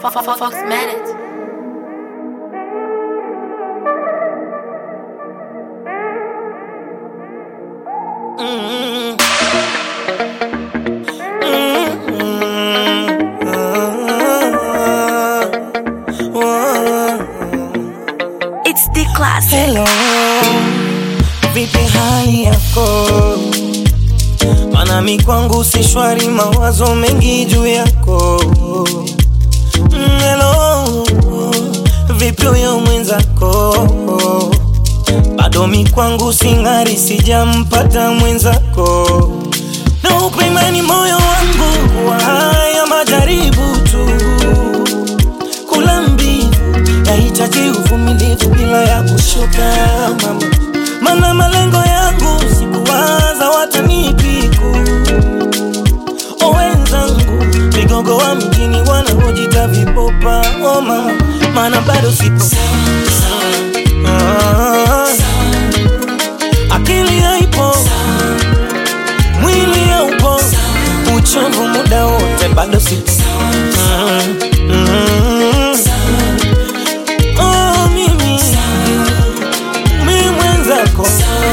Fox Medic. It's the classic. Hello, vipi hali yako? Mana mi kwangu si shwari, mawazo mengi juu yako. Mm, Hello, vipi huyo mwenzako? Bado mi kwangu sing'ari, sijampata mwenzako. Na upimani moyo wangu wa haya majaribu tu kula mbivu yahitaji uvumilivu bila ya kushuka mama, mana malengo yangu sikuwaza watanipiku o wenzangu vigogo wa mjini wanaojita vipopa o mama, mana bado sipo Ah, akili haipo mwili haupo uchovu muda wote bado sipo Mm, mm. Oh, mimi mi mwenzako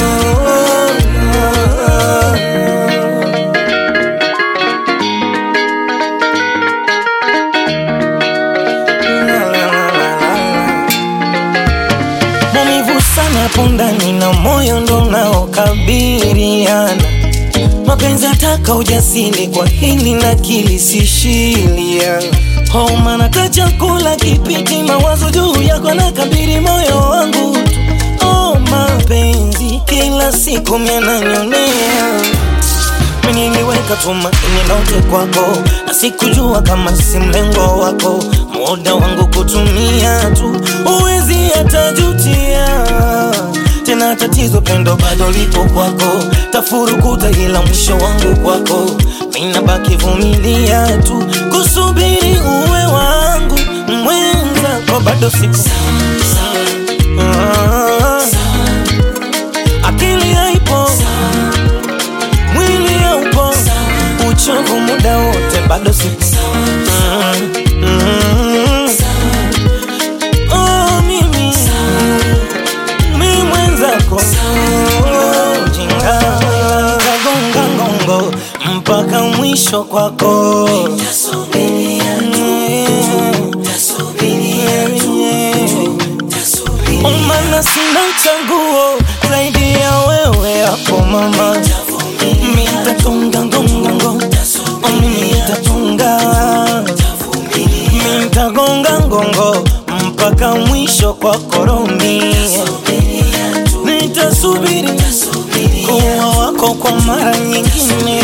maumivu sana pundani na moyo ndo naokabiriana mapenzi ataka ujasiri kwa hili na kilisishilia homa nata chakula kipiti mawazo juu yako na kabiri moyo wangu tu. oh, mapenzi kila siku miananyonea niliweka tumaini lote kwako na sikujua kama si mlengo wako muda wangu kutumia tu uwezi hatajutia tena tatizo pendo bado lipo kwako tafurukuta ila mwisho wangu kwako minabaki vumilia tu kusubiri uwe wangu mwenzako bado siku Ah, akili haipo mwili haupo uchovu muda wote bado sipo Mm, mm. Oh, mimi mi mwenzako jinga kagonga ngongo mpaka mwisho kwako umana sina chaguo zaidi ya wewe hapo mama mitatunga ngonga ngo mitatunga mitagonga ngongo mpaka mwisho kwa koromi nitasubiri kuwa wako kwa mara nyingine